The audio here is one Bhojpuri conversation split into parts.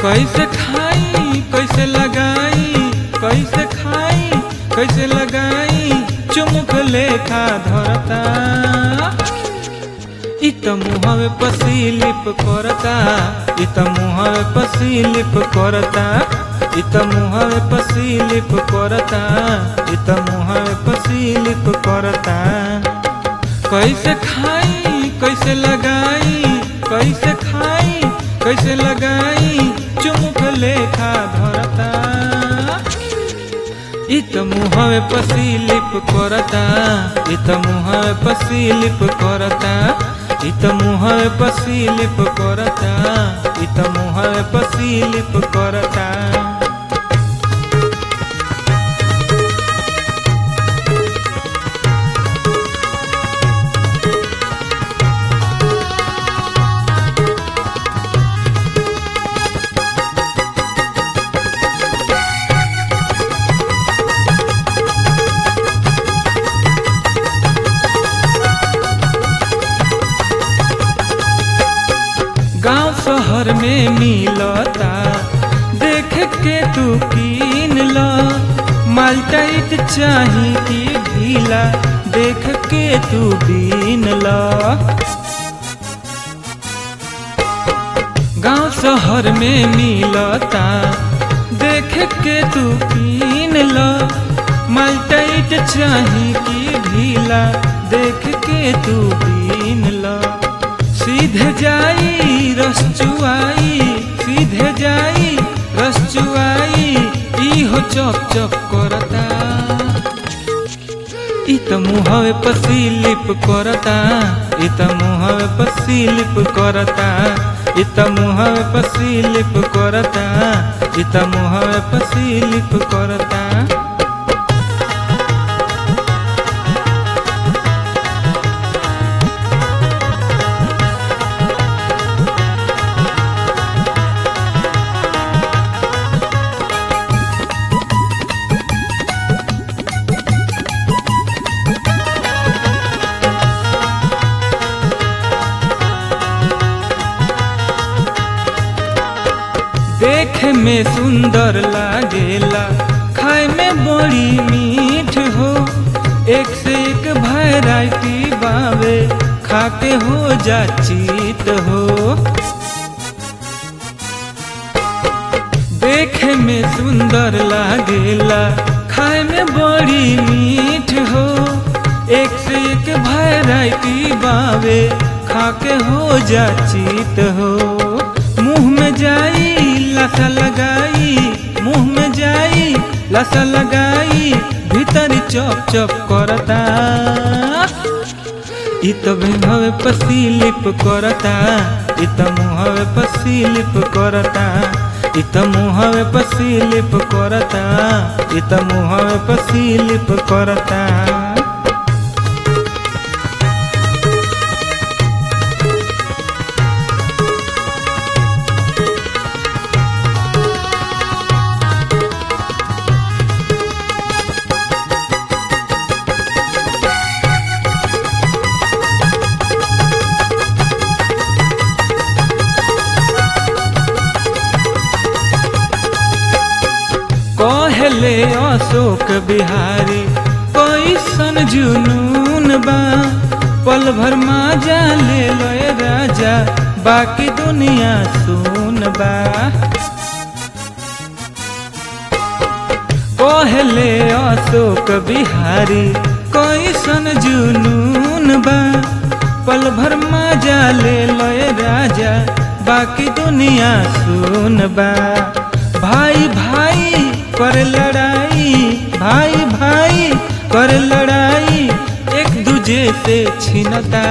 कैसे खाई कैसे लगाई कैसे खाई कैसे लगाई चुमुक लेखा धरता इ त मुहवे पसीलिप करता इ त मुहवे पसीलिप करता इ त मुहवे पसीलिप करता इ त मुहवे पसीलिप करता कैसे खाई कैसे लगाई कैसे खाई कैसे लगाई चुमुक लेखा धरता इ त मुहवे पसीलिप करता इ त मुहवे पसीलिप करता इ त मुहवे पसीलिप करता इ त मुहवे पसीलिप करता गांव शहर में मिलता देख के तू कीन ल मालटाइट चाही की ढीला देख के तू बीन ल गांव शहर में मिलता देख के तू कीन ल मालटाइट चाही की ढीला देख के तू बीन ल सीधे जाई रस चुआई सीधे जाई रस चुआई इहो चप चप करता इ त मुहवे पसीलिप करता इ त मुहवे पसीलिप करता इ त मुहवे पसीलिप करता इ त मुहवे पसीलिप करता देखे में सुंदर लागेला खाए में बड़ी मीठ हो एक से एक वैरायटी बावे खाके हो जा चीत हो देखे में सुंदर लागेला खाए में बड़ी मीठ हो एक से एक वैरायटी बावे खाके हो जा चीत हो मुंह में जाई लसा लगाई मुंह में जाई लसा लगाई भीतर चप चप करता इ त मुहवे पसीलिप करता इ त मुहवे पसीलिप करता इ त मुहवे पसीलिप करता इ त मुहवे पसीलिप करता कहले अशोक बिहारी कैसन जुनून बा पल भर माजा ले लय राजा बाकी दुनिया सुन बा कहले अशोक बिहारी कैसन जुनून बा पल भर माजा ले लय राजा बाकी दुनिया सुन बा भाई भाई कर लड़ाई भाई भाई कर लड़ाई एक दूजे से छिनता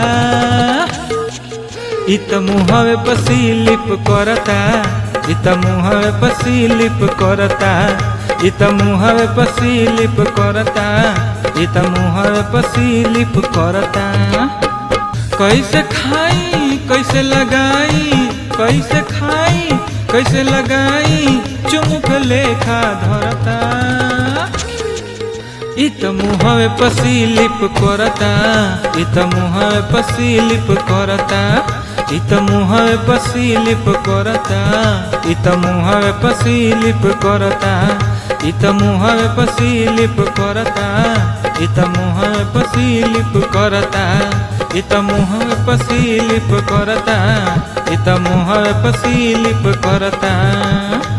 इत मुहवे पसीलिप करता इत मुहवे पसीलिप करता इत मुहवे पसीलिप करता इत मुहवे पसीलिप करता कैसे खाई कैसे लगाई कैसे खाई कैसे लगाई चुमुक लेखा धरता इत मुहवे पसीलिप करता इत मुहवे पसीलिप करता इ त मुहवे पसीलिप करता इ त मुहवे पसीलिप करता इ त मुहवे पसीलिप करता इ त मुहवे पसीलिप करता इ त मुहवे पसीलिप करता इ त मुहवे पसीलिप करता